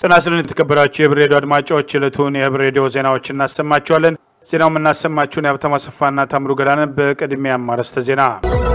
ጤና ይስጥልን የተከበራችሁ የህብር ሬዲዮ አድማጮች ዕለቱን የህብር ሬዲዮ ዜናዎች እናሰማችኋለን። ዜናው የምናሰማችሁን የሀብታሙ አሰፋና ታምሩ ገዳንን። በቅድሚያ አርዕስተ ዜና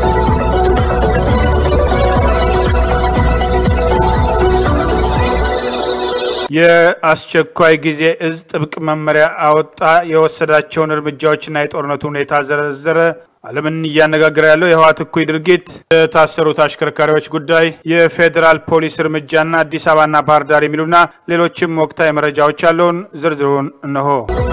የአስቸኳይ ጊዜ እዝ ጥብቅ መመሪያ አወጣ። የወሰዳቸውን እርምጃዎችና የጦርነቱ ሁኔታ ዘረዘረ። ዓለምን እያነጋገረ ያለው የህወሓት እኩይ ድርጊት፣ የታሰሩት አሽከርካሪዎች ጉዳይ፣ የፌዴራል ፖሊስ እርምጃና አዲስ አበባና ባህር ዳር የሚሉና ሌሎችም ወቅታዊ መረጃዎች ያለውን ዝርዝሩን እነሆ።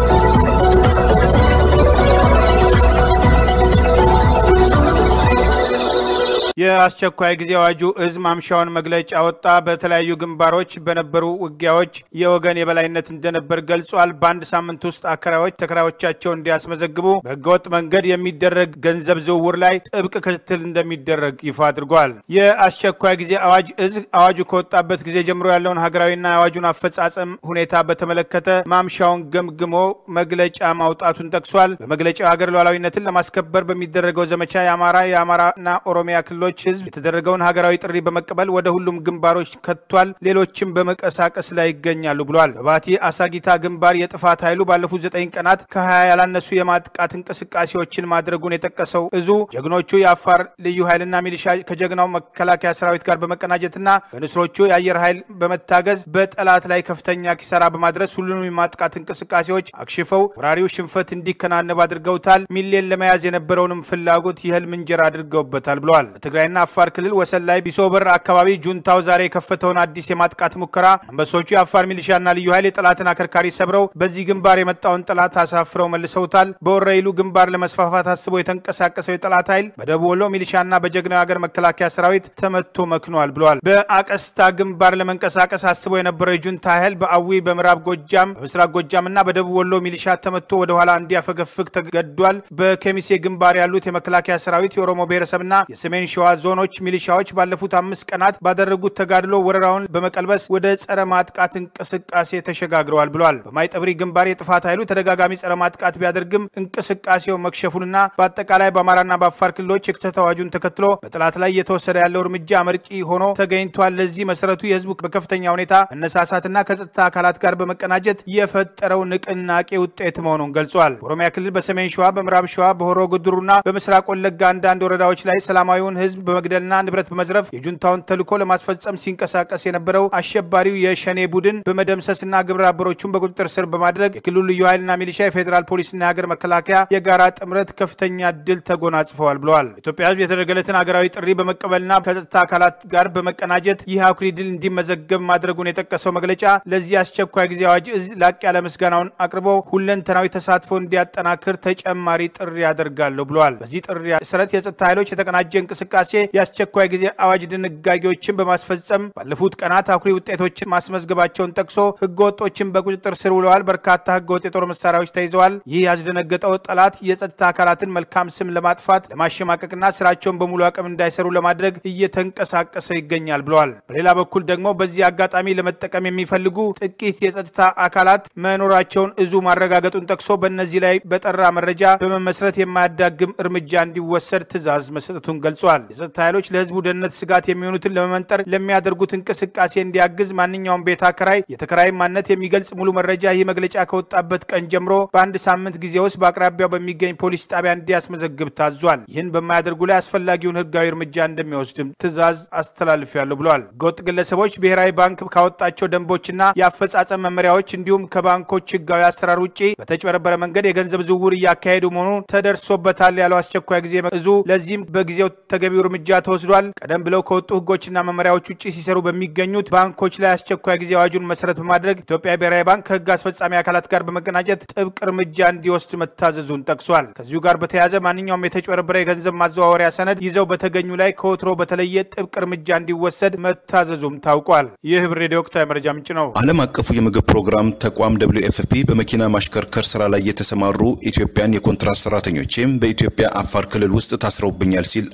የአስቸኳይ ጊዜ አዋጁ እዝ ማምሻውን መግለጫ ወጣ። በተለያዩ ግንባሮች በነበሩ ውጊያዎች የወገን የበላይነት እንደነበር ገልጿል። በአንድ ሳምንት ውስጥ አከራዮች ተከራዮቻቸውን እንዲያስመዘግቡ በህገወጥ መንገድ የሚደረግ ገንዘብ ዝውውር ላይ ጥብቅ ክትትል እንደሚደረግ ይፋ አድርጓል። የአስቸኳይ ጊዜ አዋጅ እዝ አዋጁ ከወጣበት ጊዜ ጀምሮ ያለውን ሀገራዊና የአዋጁን አፈጻጸም ሁኔታ በተመለከተ ማምሻውን ገምግሞ መግለጫ ማውጣቱን ጠቅሷል። በመግለጫው ሀገር ሉዓላዊነትን ለማስከበር በሚደረገው ዘመቻ የአማራ የአማራና ኦሮሚያ ክልሎች ህዝብ የተደረገውን ሀገራዊ ጥሪ በመቀበል ወደ ሁሉም ግንባሮች ከቷል። ሌሎችም በመንቀሳቀስ ላይ ይገኛሉ ብሏል። በባቲ አሳጊታ ግንባር የጥፋት ኃይሉ ባለፉት ዘጠኝ ቀናት ከሀያ ያላነሱ የማጥቃት እንቅስቃሴዎችን ማድረጉን የጠቀሰው እዙ ጀግኖቹ የአፋር ልዩ ኃይልና ሚሊሻ ከጀግናው መከላከያ ሰራዊት ጋር በመቀናጀትና በንስሮቹ የአየር ኃይል በመታገዝ በጠላት ላይ ከፍተኛ ኪሳራ በማድረስ ሁሉንም የማጥቃት እንቅስቃሴዎች አክሽፈው ወራሪው ሽንፈት እንዲከናነብ አድርገውታል። ሚሌን ለመያዝ የነበረውንም ፍላጎት የህልም እንጀራ አድርገውበታል ብለዋል። በትግራይና አፋር ክልል ወሰን ላይ ቢሶበር አካባቢ ጁንታው ዛሬ የከፈተውን አዲስ የማጥቃት ሙከራ አንበሶቹ የአፋር ሚሊሻና ልዩ ኃይል የጠላትን አከርካሪ ሰብረው በዚህ ግንባር የመጣውን ጠላት አሳፍረው መልሰውታል። በወረይሉ ግንባር ለመስፋፋት አስቦ የተንቀሳቀሰው የጠላት ኃይል በደቡብ ወሎ ሚሊሻና በጀግናው ሀገር መከላከያ ሰራዊት ተመቶ መክኗል ብለዋል። በአቀስታ ግንባር ለመንቀሳቀስ አስቦ የነበረው የጁንታ ኃይል በአዊ በምዕራብ ጎጃም በምስራቅ ጎጃምና በደቡብ ወሎ ሚሊሻ ተመቶ ወደኋላ እንዲያፈገፍግ ተገዷል። በኬሚሴ ግንባር ያሉት የመከላከያ ሰራዊት የኦሮሞ ብሔረሰብና የሰሜን ሸዋ ዞኖች ሚሊሻዎች ባለፉት አምስት ቀናት ባደረጉት ተጋድሎ ወረራውን በመቀልበስ ወደ ጸረ ማጥቃት እንቅስቃሴ ተሸጋግረዋል ብሏል። በማይጠብሪ ግንባር የጥፋት ኃይሉ ተደጋጋሚ ጸረ ማጥቃት ቢያደርግም እንቅስቃሴው መክሸፉንና በአጠቃላይ በአማራና በአፋር ክልሎች የክተት አዋጁን ተከትሎ በጠላት ላይ እየተወሰደ ያለው እርምጃ አመርቂ ሆኖ ተገኝቷል። ለዚህ መሰረቱ የህዝቡ በከፍተኛ ሁኔታ መነሳሳትና ከጸጥታ አካላት ጋር በመቀናጀት የፈጠረው ንቅናቄ ውጤት መሆኑን ገልጿል። በኦሮሚያ ክልል በሰሜን ሸዋ፣ በምዕራብ ሸዋ፣ በሆሮ ጉድሩና በምስራቅ ወለጋ አንዳንድ ወረዳዎች ላይ ሰላማዊውን ህዝብ በመግደልና ንብረት በመዝረፍ የጁንታውን ተልዕኮ ለማስፈጸም ሲንቀሳቀስ የነበረው አሸባሪው የሸኔ ቡድን በመደምሰስና ግብረ አበሮቹን በቁጥጥር ስር በማድረግ የክልሉ ልዩ ኃይልና ሚሊሻ፣ የፌዴራል ፖሊስና የሀገር መከላከያ የጋራ ጥምረት ከፍተኛ ድል ተጎናጽፈዋል ብለዋል። ኢትዮጵያ ህዝብ የተደረገለትን ሀገራዊ ጥሪ በመቀበልና ከጸጥታ አካላት ጋር በመቀናጀት ይህ አኩሪ ድል እንዲመዘገብ ማድረጉን የጠቀሰው መግለጫ ለዚህ አስቸኳይ ጊዜ አዋጅ እዝ ላቅ ያለ ምስጋናውን አቅርቦ ሁለንተናዊ ተሳትፎ እንዲያጠናክር ተጨማሪ ጥሪ ያደርጋለሁ ብለዋል። በዚህ ጥሪ መሰረት የጸጥታ ኃይሎች የተቀናጀ እንቅስቃሴ የአስቸኳይ ጊዜ አዋጅ ድንጋጌዎችን በማስፈጸም ባለፉት ቀናት አኩሪ ውጤቶችን ማስመዝገባቸውን ጠቅሶ ህገወጦችን በቁጥጥር ስር ውለዋል። በርካታ ህገወጥ የጦር መሳሪያዎች ተይዘዋል። ይህ ያስደነገጠው ጠላት የጸጥታ አካላትን መልካም ስም ለማጥፋት ለማሸማቀቅና ስራቸውን በሙሉ አቅም እንዳይሰሩ ለማድረግ እየተንቀሳቀሰ ይገኛል ብለዋል። በሌላ በኩል ደግሞ በዚህ አጋጣሚ ለመጠቀም የሚፈልጉ ጥቂት የጸጥታ አካላት መኖራቸውን እዙ ማረጋገጡን ጠቅሶ በእነዚህ ላይ በጠራ መረጃ በመመስረት የማያዳግም እርምጃ እንዲወሰድ ትዕዛዝ መስጠቱን ገልጿል። የጸጥታ ኃይሎች ለህዝቡ ደህንነት ስጋት የሚሆኑትን ለመመንጠር ለሚያደርጉት እንቅስቃሴ እንዲያግዝ ማንኛውም ቤት አከራይ የተከራይ ማንነት የሚገልጽ ሙሉ መረጃ ይህ መግለጫ ከወጣበት ቀን ጀምሮ በአንድ ሳምንት ጊዜ ውስጥ በአቅራቢያው በሚገኝ ፖሊስ ጣቢያ እንዲያስመዘግብ ታዟል። ይህን በማያደርጉ ላይ አስፈላጊውን ህጋዊ እርምጃ እንደሚወስድም ትዕዛዝ አስተላልፊያለሁ ብለዋል። ህገወጥ ግለሰቦች ብሔራዊ ባንክ ካወጣቸው ደንቦችና የአፈጻጸም መመሪያዎች እንዲሁም ከባንኮች ህጋዊ አሰራር ውጭ በተጭበረበረ መንገድ የገንዘብ ዝውውር እያካሄዱ መሆኑን ተደርሶበታል ያለው አስቸኳይ ጊዜ እዙ ለዚህም በጊዜው ተገቢው እርምጃ ተወስዷል። ቀደም ብለው ከወጡ ህጎችና መመሪያዎች ውጭ ሲሰሩ በሚገኙት ባንኮች ላይ አስቸኳይ ጊዜ አዋጁን መሰረት በማድረግ ኢትዮጵያ ብሔራዊ ባንክ ከህግ አስፈጻሚ አካላት ጋር በመቀናጀት ጥብቅ እርምጃ እንዲወስድ መታዘዙን ጠቅሷል። ከዚሁ ጋር በተያያዘ ማንኛውም የተጭበረበረ የገንዘብ ማዘዋወሪያ ሰነድ ይዘው በተገኙ ላይ ከወትሮ በተለየ ጥብቅ እርምጃ እንዲወሰድ መታዘዙም ታውቋል። ይህ ህብር ሬዲዮ ወቅታዊ መረጃ ምንጭ ነው። ዓለም አቀፉ የምግብ ፕሮግራም ተቋም ደብሊው ኤፍፒ በመኪና ማሽከርከር ስራ ላይ የተሰማሩ ኢትዮጵያን የኮንትራት ሰራተኞችም በኢትዮጵያ አፋር ክልል ውስጥ ታስረውብኛል ሲል አቤቱታ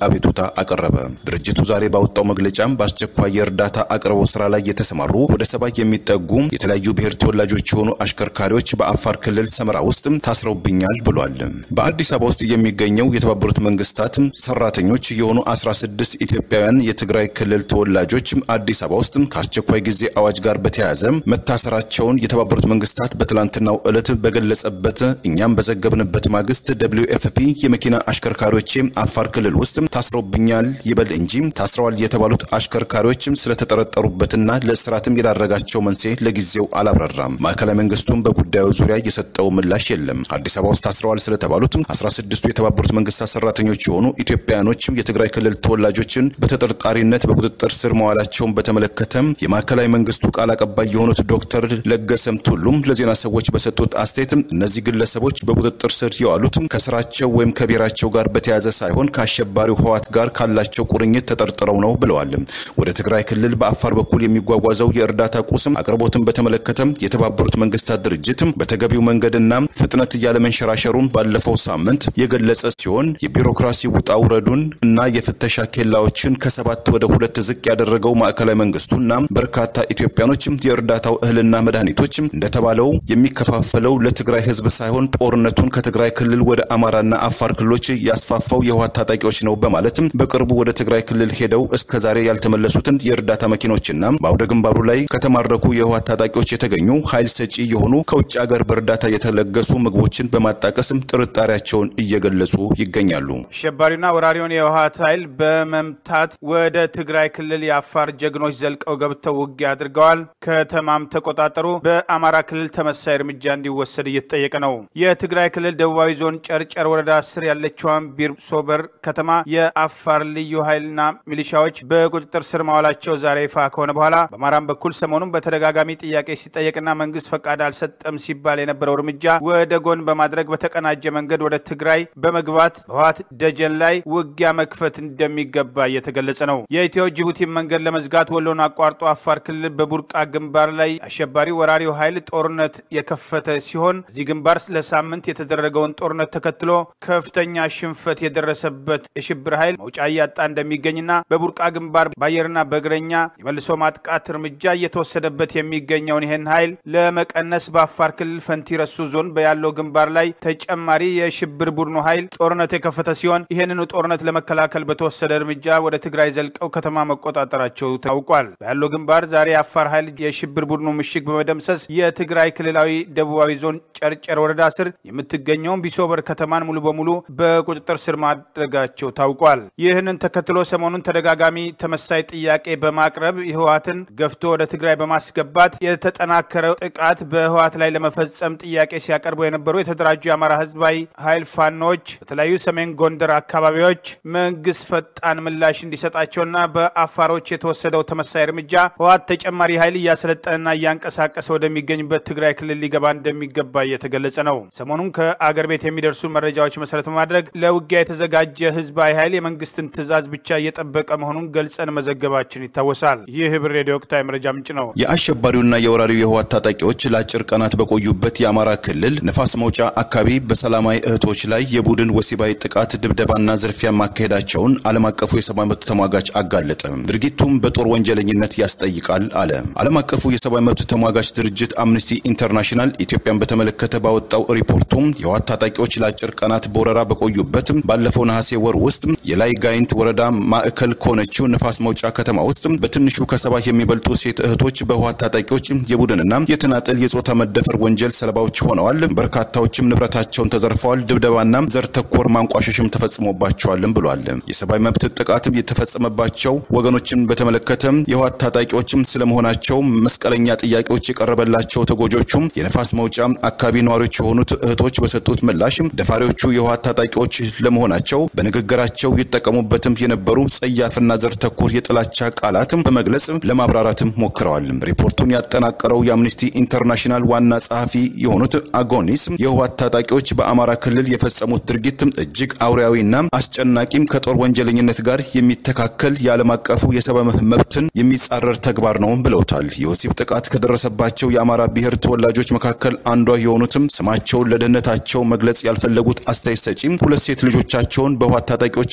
አቀረበ። ድርጅቱ ዛሬ ባወጣው መግለጫም በአስቸኳይ የእርዳታ አቅርቦት ስራ ላይ የተሰማሩ ወደ ሰባ የሚጠጉ የተለያዩ ብሔር ተወላጆች የሆኑ አሽከርካሪዎች በአፋር ክልል ሰመራ ውስጥ ታስረውብኛል ብሏል። በአዲስ አበባ ውስጥ የሚገኘው የተባበሩት መንግስታት ሰራተኞች የሆኑ 16 ኢትዮጵያውያን የትግራይ ክልል ተወላጆች አዲስ አበባ ውስጥ ከአስቸኳይ ጊዜ አዋጅ ጋር በተያያዘ መታሰራቸውን የተባበሩት መንግስታት በትላንትናው ዕለት በገለጸበት እኛም በዘገብንበት ማግስት ደብሊው ኤፍፒ የመኪና አሽከርካሪዎች አፋር ክልል ውስጥ ታስረውብኛል ይበል እንጂ ታስረዋል የተባሉት አሽከርካሪዎች ስለተጠረጠሩበትና ለእስራትም የዳረጋቸው መንስኤ ለጊዜው አላብራራም። ማዕከላዊ መንግስቱም በጉዳዩ ዙሪያ የሰጠው ምላሽ የለም። አዲስ አበባ ውስጥ ታስረዋል ስለተባሉት 16ቱ የተባበሩት መንግስታት ሰራተኞች የሆኑ ኢትዮጵያውያኖች የትግራይ ክልል ተወላጆችን በተጠርጣሪነት በቁጥጥር ስር መዋላቸውን በተመለከተም የማዕከላዊ መንግስቱ ቃል አቀባይ የሆኑት ዶክተር ለገሰም ቱሉም ለዜና ሰዎች በሰጡት አስተያየት እነዚህ ግለሰቦች በቁጥጥር ስር የዋሉት ከስራቸው ወይም ከብሔራቸው ጋር በተያያዘ ሳይሆን ከአሸባሪው ህዋት ጋር ካላቸው ቁርኝት ተጠርጥረው ነው ብለዋል። ወደ ትግራይ ክልል በአፋር በኩል የሚጓጓዘው የእርዳታ ቁስም አቅርቦትን በተመለከተ የተባበሩት መንግስታት ድርጅት በተገቢው መንገድና ፍጥነት እያለመንሸራሸሩን ባለፈው ሳምንት የገለጸ ሲሆን የቢሮክራሲ ውጣ ውረዱን እና የፍተሻ ኬላዎችን ከሰባት ወደ ሁለት ዝቅ ያደረገው ማዕከላዊ መንግስቱና በርካታ ኢትዮጵያኖች የእርዳታው እህልና መድኃኒቶች እንደተባለው የሚከፋፈለው ለትግራይ ህዝብ ሳይሆን ጦርነቱን ከትግራይ ክልል ወደ አማራና አፋር ክልሎች ያስፋፋው የህወሓት ታጣቂዎች ነው በማለትም በቅርቡ ወደ ትግራይ ክልል ሄደው እስከ ዛሬ ያልተመለሱትን የእርዳታ መኪኖችና በአውደ ግንባሩ ላይ ከተማረኩ የህወሓት ታጣቂዎች የተገኙ ኃይል ሰጪ የሆኑ ከውጭ ሀገር በእርዳታ የተለገሱ ምግቦችን በማጣቀስም ጥርጣሬያቸውን እየገለጹ ይገኛሉ። አሸባሪና ወራሪውን የህወሓት ኃይል በመምታት ወደ ትግራይ ክልል የአፋር ጀግኖች ዘልቀው ገብተው ውጊያ አድርገዋል። ከተማም ተቆጣጠሩ። በአማራ ክልል ተመሳይ እርምጃ እንዲወሰድ እየተጠየቀ ነው። የትግራይ ክልል ደቡባዊ ዞን ጨርጨር ወረዳ ስር ያለችዋን ቢርሶበር ከተማ የአፋር ልዩ ኃይልና ሚሊሻዎች በቁጥጥር ስር ማዋላቸው ዛሬ ይፋ ከሆነ በኋላ በአማራም በኩል ሰሞኑን በተደጋጋሚ ጥያቄ ሲጠየቅና መንግስት ፈቃድ አልሰጠም ሲባል የነበረው እርምጃ ወደ ጎን በማድረግ በተቀናጀ መንገድ ወደ ትግራይ በመግባት በህወሓት ደጀን ላይ ውጊያ መክፈት እንደሚገባ እየተገለጸ ነው። የኢትዮ ጅቡቲ መንገድ ለመዝጋት ወሎን አቋርጦ አፋር ክልል በቡርቃ ግንባር ላይ አሸባሪ ወራሪው ኃይል ጦርነት የከፈተ ሲሆን እዚህ ግንባር ለሳምንት የተደረገውን ጦርነት ተከትሎ ከፍተኛ ሽንፈት የደረሰበት የሽብር ኃይል መውጫ እያጣ እንደሚገኝና በቡርቃ ግንባር በአየርና በእግረኛ የመልሶ ማጥቃት እርምጃ እየተወሰደበት የሚገኘውን ይህን ኃይል ለመቀነስ በአፋር ክልል ፈንቲ ረሱ ዞን በያለው ግንባር ላይ ተጨማሪ የሽብር ቡድኑ ኃይል ጦርነት የከፈተ ሲሆን ይህንኑ ጦርነት ለመከላከል በተወሰደ እርምጃ ወደ ትግራይ ዘልቀው ከተማ መቆጣጠራቸው ታውቋል። በያለው ግንባር ዛሬ የአፋር ኃይል የሽብር ቡድኑ ምሽግ በመደምሰስ የትግራይ ክልላዊ ደቡባዊ ዞን ጨርጨር ወረዳ ስር የምትገኘውን ቢሶበር ከተማን ሙሉ በሙሉ በቁጥጥር ስር ማድረጋቸው ታውቋል። ይህንን ተከትሎ ሰሞኑን ተደጋጋሚ ተመሳይ ጥያቄ በማቅረብ ህወሓትን ገፍቶ ወደ ትግራይ በማስገባት የተጠናከረ ጥቃት በህወሓት ላይ ለመፈጸም ጥያቄ ሲያቀርቡ የነበሩ የተደራጁ የአማራ ህዝባዊ ኃይል ፋኖች በተለያዩ ሰሜን ጎንደር አካባቢዎች መንግስት ፈጣን ምላሽ እንዲሰጣቸውና በአፋሮች የተወሰደው ተመሳይ እርምጃ ህወሓት ተጨማሪ ኃይል እያሰለጠነና እያንቀሳቀሰ ወደሚገኝበት ትግራይ ክልል ሊገባ እንደሚገባ እየተገለጸ ነው። ሰሞኑን ከአገር ቤት የሚደርሱ መረጃዎች መሰረት በማድረግ ለውጊያ የተዘጋጀ ህዝባዊ ኃይል የመንግስትን ትዕዛዝ ብቻ እየጠበቀ መሆኑን ገልጸን መዘገባችን ይታወሳል። ይህ ህብር ሬዲዮ ወቅታዊ መረጃ ምንጭ ነው። የአሸባሪውና የወራሪው የህወሓት ታጣቂዎች ለአጭር ቀናት በቆዩበት የአማራ ክልል ነፋስ መውጫ አካባቢ በሰላማዊ እህቶች ላይ የቡድን ወሲባዊ ጥቃት፣ ድብደባና ዝርፊያ ማካሄዳቸውን ዓለም አቀፉ የሰብአዊ መብት ተሟጋች አጋለጠ። ድርጊቱም በጦር ወንጀለኝነት ያስጠይቃል አለ። ዓለም አቀፉ የሰብአዊ መብት ተሟጋች ድርጅት አምነስቲ ኢንተርናሽናል ኢትዮጵያን በተመለከተ ባወጣው ሪፖርቱ የህወሓት ታጣቂዎች ለአጭር ቀናት በወረራ በቆዩበት ባለፈው ነሐሴ ወር ውስጥ የላይ ጋይንት ወረዳ ማዕከል ከሆነችው ነፋስ መውጫ ከተማ ውስጥ በትንሹ ከሰባ የሚበልጡ ሴት እህቶች በህወሓት ታጣቂዎች የቡድንና የተናጠል የጾታ መደፈር ወንጀል ሰለባዎች ሆነዋል። በርካታዎችም ንብረታቸውን ተዘርፈዋል። ድብደባና ዘር ተኮር ማንቋሸሽም ተፈጽሞባቸዋልም ብሏል። የሰብአዊ መብት ጥቃትም የተፈጸመባቸው ወገኖችን በተመለከተ የህወሓት ታጣቂዎችም ስለመሆናቸው መስቀለኛ ጥያቄዎች የቀረበላቸው ተጎጆቹም የነፋስ መውጫ አካባቢ ነዋሪዎች የሆኑት እህቶች በሰጡት ምላሽ ደፋሪዎቹ የህወሓት ታጣቂዎች ለመሆናቸው በንግግራቸው ይጠቀሙበትም የነበሩ ጸያፍና ዘር ተኮር የጥላቻ ቃላትም በመግለጽ ለማብራራትም ሞክረዋል። ሪፖርቱን ያጠናቀረው የአምነስቲ ኢንተርናሽናል ዋና ጸሐፊ የሆኑት አጎኒስ የህወሓት ታጣቂዎች በአማራ ክልል የፈጸሙት ድርጊት እጅግ አውሬያዊና አስጨናቂም ከጦር ወንጀለኝነት ጋር የሚተካከል የዓለም አቀፉ የሰብአዊ መብትን የሚጻረር ተግባር ነው ብለውታል። የወሲብ ጥቃት ከደረሰባቸው የአማራ ብሔር ተወላጆች መካከል አንዷ የሆኑትም ስማቸውን ለደህንነታቸው መግለጽ ያልፈለጉት አስተያየት ሰጪም ሁለት ሴት ልጆቻቸውን በህወሓት ታጣቂዎችም እንዳይደ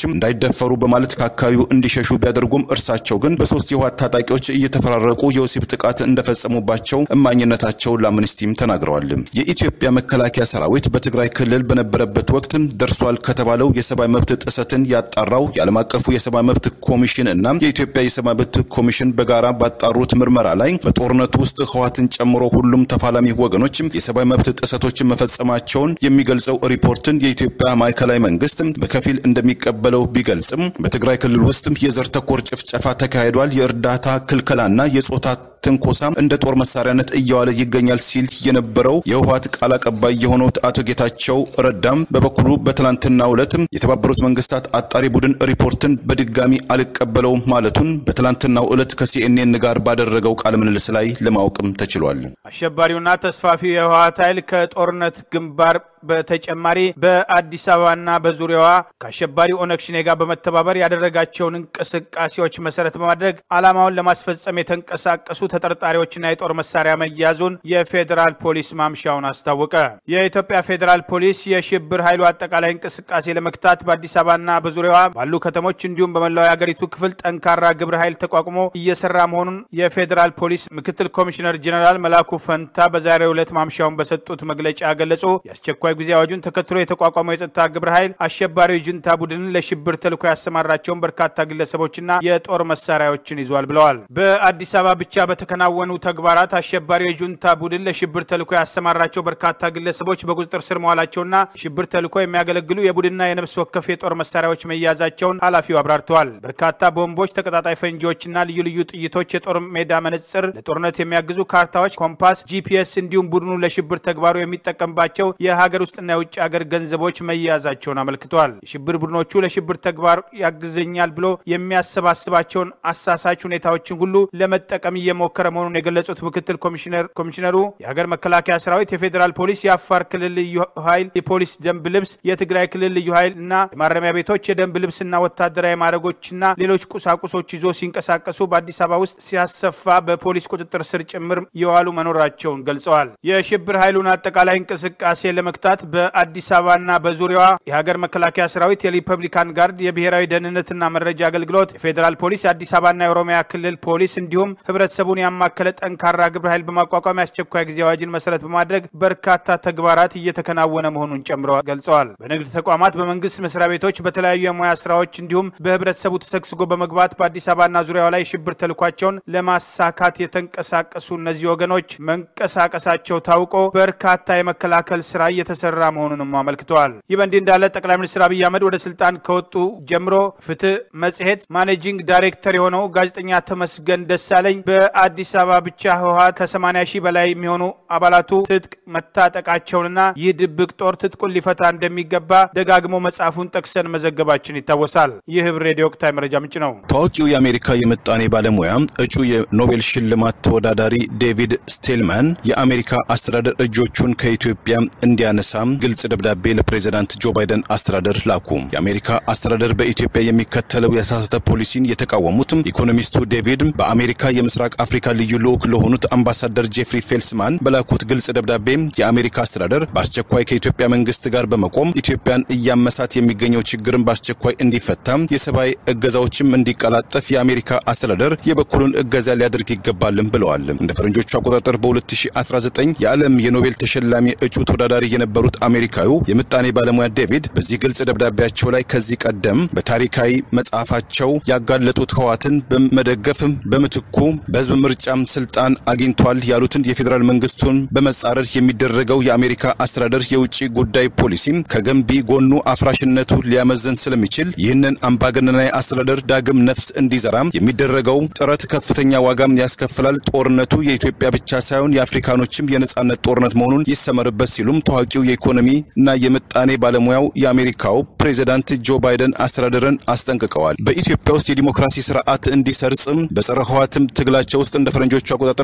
ተደፈሩ በማለት ከአካባቢው እንዲሸሹ ቢያደርጉም እርሳቸው ግን በሶስት የህወሓት ታጣቂዎች እየተፈራረቁ የወሲብ ጥቃት እንደፈጸሙባቸው እማኝነታቸውን ለአምነስቲም ተናግረዋል። የኢትዮጵያ መከላከያ ሰራዊት በትግራይ ክልል በነበረበት ወቅት ደርሷል ከተባለው የሰብአዊ መብት ጥሰትን ያጣራው የዓለም አቀፉ የሰብአዊ መብት ኮሚሽን እና የኢትዮጵያ የሰብአዊ መብት ኮሚሽን በጋራ ባጣሩት ምርመራ ላይ በጦርነቱ ውስጥ ህወሓትን ጨምሮ ሁሉም ተፋላሚ ወገኖች የሰብአዊ መብት ጥሰቶችን መፈጸማቸውን የሚገልጸው ሪፖርትን የኢትዮጵያ ማዕከላዊ መንግስት በከፊል እንደሚቀበለው ቢገልጽም በትግራይ ክልል ውስጥ የዘር ተኮር ጭፍጨፋ ተካሂዷል፣ የእርዳታ ክልከላና የጾታ ትንኮሳ እንደ ጦር መሳሪያነት እየዋለ ይገኛል ሲል የነበረው የህወሓት ቃል አቀባይ የሆኑት አቶ ጌታቸው ረዳም በበኩሉ በትላንትናው ዕለት የተባበሩት መንግስታት አጣሪ ቡድን ሪፖርትን በድጋሚ አልቀበለውም ማለቱን በትላንትናው ዕለት ከሲኤንኤን ጋር ባደረገው ቃለ ምልልስ ላይ ለማወቅም ተችሏል። አሸባሪውና ተስፋፊው የህወሓት ኃይል ከጦርነት ግንባር በተጨማሪ በአዲስ አበባና በዙሪያዋ ከአሸባሪ ኦነግ ሸኔ ጋር በመተባበር ያደረጋቸውን እንቅስቃሴዎች መሰረት በማድረግ ዓላማውን ለማስፈጸም የተንቀሳቀሱ ተጠርጣሪዎችና የጦር መሳሪያ መያዙን የፌዴራል ፖሊስ ማምሻውን አስታወቀ። የኢትዮጵያ ፌዴራል ፖሊስ የሽብር ኃይሉ አጠቃላይ እንቅስቃሴ ለመክታት በአዲስ አበባና በዙሪያዋ ባሉ ከተሞች እንዲሁም በመላው የአገሪቱ ክፍል ጠንካራ ግብረ ኃይል ተቋቁሞ እየሰራ መሆኑን የፌዴራል ፖሊስ ምክትል ኮሚሽነር ጀኔራል መላኩ ፈንታ በዛሬው ዕለት ማምሻውን በሰጡት መግለጫ ገለጹ። የአስቸኳይ ጊዜ አዋጁን ተከትሎ የተቋቋመው የጸጥታ ግብረ ኃይል አሸባሪው ጁንታ ቡድንን ለሽብር ተልዕኮ ያሰማራቸውን በርካታ ግለሰቦችና የጦር መሳሪያዎችን ይዟል ብለዋል። በአዲስ አበባ ብቻ በተከናወኑ ተግባራት አሸባሪው የጁንታ ቡድን ለሽብር ተልዕኮ ያሰማራቸው በርካታ ግለሰቦች በቁጥጥር ስር መዋላቸውና ሽብር ተልዕኮ የሚያገለግሉ የቡድንና የነፍስ ወከፍ የጦር መሳሪያዎች መያዛቸውን ኃላፊው አብራርተዋል። በርካታ ቦምቦች፣ ተቀጣጣይ ፈንጂዎችና ልዩ ልዩ ጥይቶች፣ የጦር ሜዳ መነጽር፣ ለጦርነት የሚያግዙ ካርታዎች፣ ኮምፓስ፣ ጂፒኤስ እንዲሁም ቡድኑ ለሽብር ተግባሩ የሚጠቀምባቸው የሀገር ውስጥና የውጭ ሀገር ገንዘቦች መያዛቸውን አመልክተዋል። የሽብር ቡድኖቹ ለሽብር ተግባር ያግዘኛል ብሎ የሚያሰባስባቸውን አሳሳች ሁኔታዎችን ሁሉ ለመጠቀም እየሞከረ መሆኑን የገለጹት ምክትል ኮሚሽነሩ የሀገር መከላከያ ሰራዊት፣ የፌዴራል ፖሊስ፣ የአፋር ክልል ልዩ ኃይል የፖሊስ ደንብ ልብስ፣ የትግራይ ክልል ልዩ ኃይል እና የማረሚያ ቤቶች የደንብ ልብስና ወታደራዊ ማዕረጎችና ሌሎች ቁሳቁሶች ይዞ ሲንቀሳቀሱ በአዲስ አበባ ውስጥ ሲያሰፋ በፖሊስ ቁጥጥር ስር ጭምር የዋሉ መኖራቸውን ገልጸዋል። የሽብር ኃይሉን አጠቃላይ እንቅስቃሴ ለመክታት በአዲስ አበባና በዙሪያዋ የሀገር መከላከያ ሰራዊት፣ የሪፐብሊካን ጋርድ፣ የብሔራዊ ደህንነትና መረጃ አገልግሎት፣ የፌዴራል ፖሊስ፣ የአዲስ አበባና የኦሮሚያ ክልል ፖሊስ እንዲሁም ህብረተሰቡን ያማከለ ጠንካራ ግብረ ኃይል በማቋቋም የአስቸኳይ ጊዜ አዋጅን መሰረት በማድረግ በርካታ ተግባራት እየተከናወነ መሆኑን ጨምሮ ገልጸዋል። በንግድ ተቋማት፣ በመንግስት መስሪያ ቤቶች፣ በተለያዩ የሙያ ስራዎች እንዲሁም በህብረተሰቡ ተሰግስጎ በመግባት በአዲስ አበባና ዙሪያዋ ላይ ሽብር ተልኳቸውን ለማሳካት የተንቀሳቀሱ እነዚህ ወገኖች መንቀሳቀሳቸው ታውቆ በርካታ የመከላከል ስራ እየተሰራ መሆኑንም አመልክተዋል። ይህ በእንዲህ እንዳለ ጠቅላይ ሚኒስትር አብይ አህመድ ወደ ስልጣን ከወጡ ጀምሮ ፍትህ መጽሔት ማኔጂንግ ዳይሬክተር የሆነው ጋዜጠኛ ተመስገን ደሳለኝ በአዲስ አበባ ብቻ ህወሓት ከ80 ሺህ በላይ የሚሆኑ አባላቱ ትጥቅ መታጠቃቸውንና ይህ ድብቅ ጦር ትጥቁን ሊፈታ እንደሚገባ ደጋግሞ መጽሐፉን ጠቅሰን መዘገባችን ይታወሳል። ይህ ህብር ሬዲዮ ወቅታዊ መረጃ ምንጭ ነው። ታዋቂው የአሜሪካ የምጣኔ ባለሙያ እጩ የኖቤል ሽልማት ተወዳዳሪ ዴቪድ ስቴልማን የአሜሪካ አስተዳደር እጆቹን ከኢትዮጵያ እንዲያነሳ ግልጽ ደብዳቤ ለፕሬዚዳንት ጆ ባይደን አስተዳደር ላኩ። የአሜሪካ አስተዳደር በኢትዮጵያ የሚከተለው የተሳሳተ ፖሊሲን የተቃወሙት ኢኮኖሚስቱ ዴቪድ በአሜሪካ የምስራቅ አፍሪካ ልዩ ልዑክ ለሆኑት አምባሳደር ጄፍሪ ፌልስማን በላኩት ግልጽ ደብዳቤ የአሜሪካ አስተዳደር በአስቸኳይ ከኢትዮጵያ መንግስት ጋር በመቆም ኢትዮጵያን እያመሳት የሚገኘው ችግርን በአስቸኳይ እንዲፈታ፣ የሰብአዊ እገዛዎችም እንዲቀላጠፍ የአሜሪካ አስተዳደር የበኩሉን እገዛ ሊያደርግ ይገባልም ብለዋል። እንደ ፈረንጆቹ አቆጣጠር በ2019 የዓለም የኖቤል ተሸላሚ እጩ ተወዳዳሪ የነበሩት አሜሪካዊው የምጣኔ ባለሙያ ዴቪድ በዚህ ግልጽ ደብዳቤያቸው ላይ ከዚህ ቀደም በታሪካዊ መጽሐፋቸው ያጋለጡት ህወሓትን በመደገፍ በምትኩ በህዝብ ምርጫም ስልጣን አግኝቷል ያሉትን የፌዴራል መንግስቱን በመጻረር የሚደረገው የአሜሪካ አስተዳደር የውጭ ጉዳይ ፖሊሲ ከገንቢ ጎኑ አፍራሽነቱ ሊያመዝን ስለሚችል ይህንን አምባገነናዊ አስተዳደር ዳግም ነፍስ እንዲዘራም የሚደረገው ጥረት ከፍተኛ ዋጋም ያስከፍላል። ጦርነቱ የኢትዮጵያ ብቻ ሳይሆን የአፍሪካኖችም የነጻነት ጦርነት መሆኑን ይሰመርበት ሲሉም ታዋቂው የኢኮኖሚ እና የምጣኔ ባለሙያው የአሜሪካው ፕሬዚዳንት ጆ ባይደን አስተዳደርን አስጠንቅቀዋል። በኢትዮጵያ ውስጥ የዲሞክራሲ ስርዓት እንዲሰርጽም በጸረ ህወሓትም ትግላቸው ውስጥ እንደ ፈረንጆቹ አቆጣጠር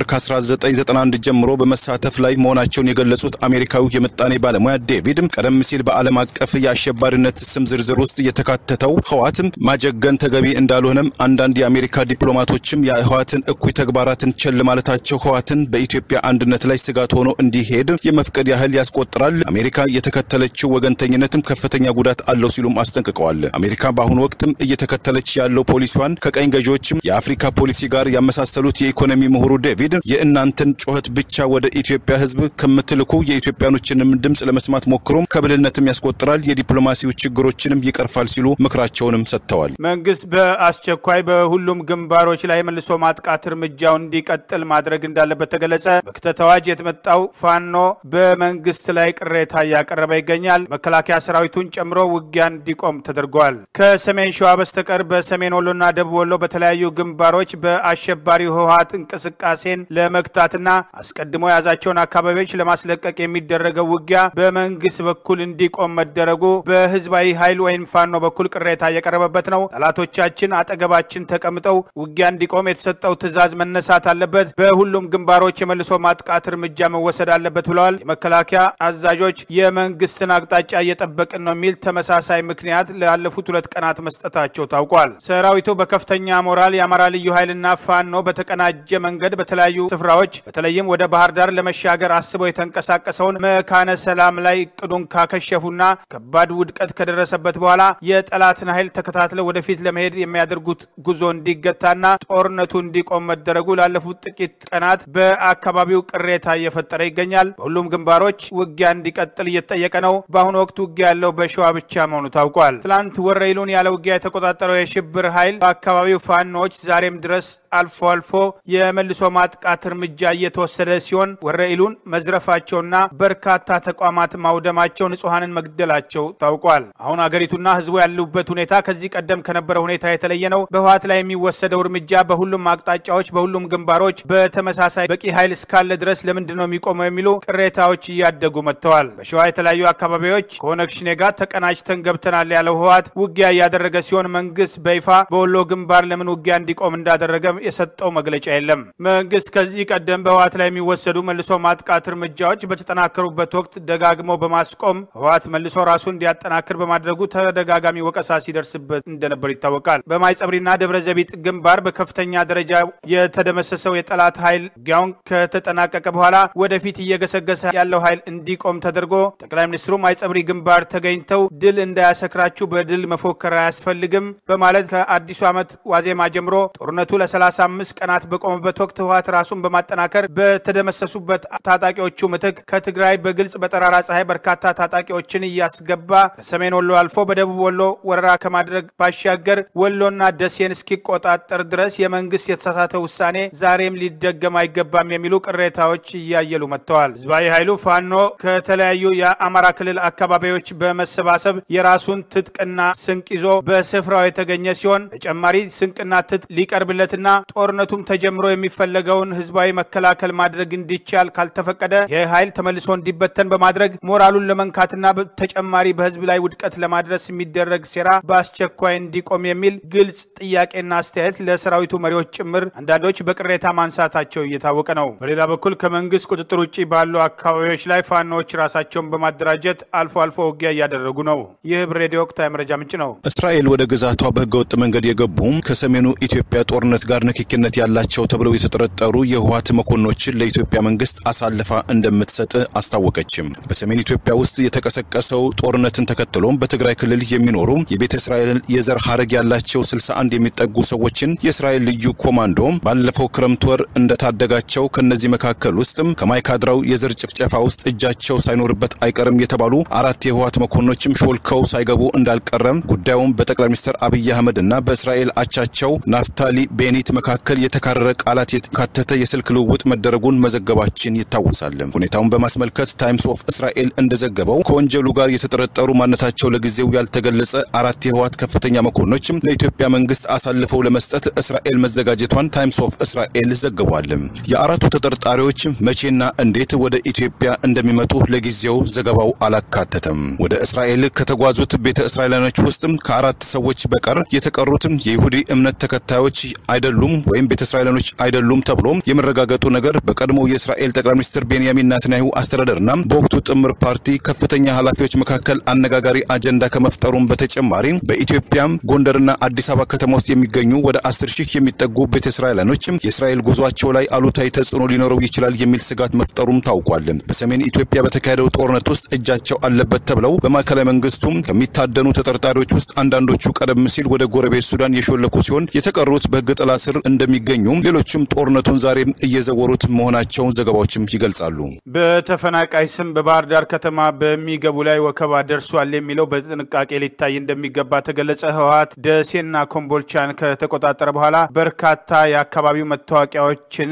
ከ1991 ጀምሮ በመሳተፍ ላይ መሆናቸውን የገለጹት አሜሪካዊው የምጣኔ ባለሙያ ዴቪድ ቀደም ሲል በዓለም አቀፍ የአሸባሪነት ስም ዝርዝር ውስጥ የተካተተው ህዋት ማጀገን ተገቢ እንዳልሆነም አንዳንድ የአሜሪካ ዲፕሎማቶችም የህዋትን እኩይ ተግባራትን ቸል ማለታቸው ህዋትን በኢትዮጵያ አንድነት ላይ ስጋት ሆኖ እንዲሄድ የመፍቀድ ያህል ያስቆጥራል። አሜሪካ የተከተለችው ወገንተኝነትም ከፍተኛ ጉዳት አለው ሲሉም አስጠንቅቀዋል። አሜሪካ በአሁኑ ወቅትም እየተከተለች ያለው ፖሊሲዋን ከቀኝ ገዢዎችም የአፍሪካ ፖሊሲ ጋር ያመሳሰሉት የኢኮኖሚ ምሁሩ ዴቪድ የእናንተን ጩኸት ብቻ ወደ ኢትዮጵያ ህዝብ ከምትልኩ የኢትዮጵያኖችንም ድምፅ ለመስማት ሞክሮም ከብልህነትም ያስቆጥራል፣ የዲፕሎማሲው ችግሮችንም ይቀርፋል ሲሉ ምክራቸውንም ሰጥተዋል። መንግስት በአስቸኳይ በሁሉም ግንባሮች ላይ መልሶ ማጥቃት እርምጃው እንዲቀጥል ማድረግ እንዳለበት ተገለጸ። በክተት አዋጅ የተመጣው ፋኖ በመንግስት ላይ ቅሬታ እያቀረበ ይገኛል። መከላከያ ሰራዊቱን ጨምሮ ውጊያ እንዲቆም ተደርጓል። ከሰሜን ሸዋ በስተቀር በሰሜን ወሎና ደቡብ ወሎ በተለያዩ ግንባሮች በአሸባሪው ህወሀት እንቅስቃሴን ለመግታትና አስቀድሞ የያዛቸውን አካባቢዎች ለማስለቀቅ የሚደረገው ውጊያ በመንግስት በኩል እንዲቆም መደረጉ በህዝባዊ ኃይል ወይም ፋኖ በኩል ቅሬታ እየቀረበበት ነው። ጠላቶቻችን አጠገባችን ተቀምጠው ውጊያ እንዲቆም የተሰጠው ትዕዛዝ መነሳት አለበት። በሁሉም ግንባሮች የመልሶ ማጥቃት እርምጃ መወሰድ አለበት ብለዋል። የመከላከያ አዛዦች የመንግስትን አቅጣጫ እየጠበቅን ነው የሚል ተመሳሳይ ምክንያት ላለፉት ሁለት ቀናት መስጠታቸው ታውቋል። ሰራዊቱ በከፍተኛ ሞራል የአማራ ልዩ ኃይልና ፋኖ በተቀናጀ መንገድ በተለያዩ ስፍራዎች በተለይም ወደ ባህር ዳር ለመሻገር አስበው የተንቀሳቀሰውን መካነ ሰላም ላይ እቅዱን ካከሸፉና ከባድ ውድቀት ከደረሰበት በኋላ የጠላትን ኃይል ተከታትለው ወደፊት ለመሄድ የሚያደርጉት ጉዞ እንዲገታና ጦርነቱ እንዲቆም መደረጉ ላለፉት ጥቂት ቀናት በአካባቢው ቅሬታ እየፈጠረ ይገኛል። በሁሉም ግንባሮች ውጊያ እንዲቀጥል እየተጠየቀ ነው። በአሁኑ ወቅት ውጊያ ያለው በሸዋ ብቻ መሆኑ ታውቋል። ትላንት ወረይሉን ያለ ውጊያ የተቆጣጠረው የሽብር ኃይል በአካባቢው ፋኖዎች ዛሬም ድረስ አልፎ አልፎ የመልሶ ማጥቃት እርምጃ እየተወሰደ ሲሆን ወረኢሉን መዝረፋቸውና በርካታ ተቋማት ማውደማቸው፣ ንጹሐንን መግደላቸው ታውቋል። አሁን አገሪቱና ህዝቡ ያሉበት ሁኔታ ከዚህ ቀደም ከነበረ ሁኔታ የተለየ ነው። በህወሓት ላይ የሚወሰደው እርምጃ በሁሉም አቅጣጫዎች፣ በሁሉም ግንባሮች በተመሳሳይ በቂ ኃይል እስካለ ድረስ ለምንድን ነው የሚቆመው የሚሉ ቅሬታዎች እያደጉ መጥተዋል። በሸዋ የተለያዩ አካባቢዎች ከኦነግ ሸኔ ጋር ተቀናጅተን ገብተናል ያለው ህወሓት ውጊያ እያደረገ ሲሆን መንግስት በይፋ በወሎ ግንባር ለምን ውጊያ እንዲቆም እንዳደረገ የሰጠው መግለጫ የለም። መንግስት ከዚህ ቀደም በህወሓት ላይ የሚወሰዱ መልሶ ማጥቃት እርምጃዎች በተጠናከሩበት ወቅት ደጋግሞ በማስቆም ህወሓት መልሶ ራሱ እንዲያጠናክር በማድረጉ ተደጋጋሚ ወቀሳ ሲደርስበት እንደነበር ይታወቃል። በማይጸብሪና ደብረ ዘቢጥ ግንባር በከፍተኛ ደረጃ የተደመሰሰው የጠላት ኃይል ውጊያውን ከተጠናቀቀ በኋላ ወደፊት እየገሰገሰ ያለው ኃይል እንዲቆም ተደርጎ ጠቅላይ ሚኒስትሩ ማይጸብሪ ግንባር ተገኝተው ድል እንዳያሰክራችሁ በድል መፎከር አያስፈልግም በማለት ከአዲሱ ዓመት ዋዜማ ጀምሮ ጦርነቱ ለ35 ቀናት በቆመበት ወቅት ህወሓት ራሱን በማጠናከር በተደመሰሱበት ታጣቂዎቹ ምትክ ከትግራይ በግልጽ በጠራራ ፀሐይ በርካታ ታጣቂዎችን እያስገባ ከሰሜን ወሎ አልፎ በደቡብ ወሎ ወረራ ከማድረግ ባሻገር ወሎና ደሴን እስኪቆጣጠር ድረስ የመንግስት የተሳሳተ ውሳኔ ዛሬም ሊደገም አይገባም የሚሉ ቅሬታዎች እያየሉ መጥተዋል። ህዝባዊ ኃይሉ ፋኖ ከተለያዩ የአማራ ክልል አካባቢዎች በመሰባሰብ የራሱን ትጥቅና ስንቅ ይዞ በስፍራው የተገኘ ሲሆን ተጨማሪ ስንቅና ትጥቅ ሊቀርብለትና ጦርነቱም ተጀምሮ የሚፈለገውን ህዝባዊ መከላከል ማድረግ እንዲቻል ካልተፈቀደ ይህ ኃይል ተመልሶ እንዲበተን በማድረግ ሞራሉን ለመንካትና ተጨማሪ በህዝብ ላይ ውድቀት ለማድረስ የሚደረግ ሴራ በአስቸኳይ እንዲቆም የሚል ግልጽ ጥያቄና አስተያየት ለሰራዊቱ መሪዎች ጭምር አንዳንዶች በቅሬታ ማንሳታቸው እየታወቀ ነው። በሌላ በኩል ከመንግስት ቁጥጥር ውጭ ባሉ አካባቢዎች ላይ ፋኖዎች ራሳቸውን በማደራጀት አልፎ አልፎ ውጊያ እያደረጉ ነው። ይህ ህብር ሬዲዮ ወቅታዊ መረጃ ምንጭ ነው። እስራኤል ወደ ግዛቷ በህገወጥ መንገድ የገቡ ከሰሜኑ ኢትዮጵያ ጦርነት ጋር ንክኪነት ያላቸው ተብለው የተጠረጠሩ የህወሓት መኮንኖችን ለኢትዮጵያ መንግስት አሳልፋ እንደምትሰጥ አስታወቀችም። በሰሜን ኢትዮጵያ ውስጥ የተቀሰቀሰው ጦርነትን ተከትሎም በትግራይ ክልል የሚኖሩ የቤተ እስራኤል የዘር ሀረግ ያላቸው 61 የሚጠጉ ሰዎችን የእስራኤል ልዩ ኮማንዶ ባለፈው ክረምት ወር እንደታደጋቸው ከነዚህ መካከል ውስጥም ከማይካድራው የዘር ጭፍጨፋ ውስጥ እጃቸው ሳይኖርበት አይቀርም የተባሉ አራት የህወሓት መኮንኖችም ሾልከው ሳይገቡ እንዳልቀረም ጉዳዩም በጠቅላይ ሚኒስትር አብይ አህመድ እና በእስራኤል አቻቸው ናፍታሊ ቤኒት መካከል የተካረረ ቃላት የተካተተ የስልክ ልውውጥ መደረጉን መዘገባችን ይታወሳል። ሁኔታውን በማስመልከት ታይምስ ኦፍ እስራኤል እንደዘገበው ከወንጀሉ ጋር የተጠረጠሩ ማንነታቸው ለጊዜው ያልተገለጸ አራት የህወሓት ከፍተኛ መኮንኖችም ለኢትዮጵያ መንግስት አሳልፈው ለመስጠት እስራኤል መዘጋጀቷን ታይምስ ኦፍ እስራኤል ዘግቧል። የአራቱ ተጠርጣሪዎች መቼና እንዴት ወደ ኢትዮጵያ እንደሚመጡ ለጊዜው ዘገባው አላካተተም። ወደ እስራኤል ከተጓዙት ቤተ እስራኤላኖች ውስጥም ከአራት ሰዎች በቀር የተቀሩትም የይሁዲ እምነት ተከታዮች አይደሉም ወይም ቤተ እስራኤላኖች እስራኤላውያኖች አይደሉም ተብሎ የመረጋገጡ ነገር በቀድሞው የእስራኤል ጠቅላይ ሚኒስትር ቤንያሚን ናትንያሁ አስተዳደርና በወቅቱ ጥምር ፓርቲ ከፍተኛ ኃላፊዎች መካከል አነጋጋሪ አጀንዳ ከመፍጠሩም በተጨማሪ በኢትዮጵያም ጎንደርና አዲስ አበባ ከተማ ውስጥ የሚገኙ ወደ አስር ሺህ የሚጠጉ ቤተ እስራኤላኖች የእስራኤል ጉዟቸው ላይ አሉታዊ ተጽዕኖ ሊኖረው ይችላል የሚል ስጋት መፍጠሩም ታውቋል። በሰሜን ኢትዮጵያ በተካሄደው ጦርነት ውስጥ እጃቸው አለበት ተብለው በማዕከላዊ መንግስቱም ከሚታደኑ ተጠርጣሪዎች ውስጥ አንዳንዶቹ ቀደም ሲል ወደ ጎረቤት ሱዳን የሾለኩ ሲሆን የተቀሩት በሕግ ጥላ ስር እንደሚገኙ፣ ሌሎችም ጦርነቱን ዛሬም እየዘወሩት መሆናቸውን ዘገባዎችም ይገልጻሉ። በተፈናቃይ ስም በባህር ዳር ከተማ በሚገቡ ላይ ወከባ ደርሷል የሚለው በጥንቃቄ ሊታይ እንደሚገባ ተገለጸ። ህወሓት ደሴና ኮምቦልቻን ከተቆጣጠረ በኋላ በርካታ የአካባቢው መታወቂያዎችን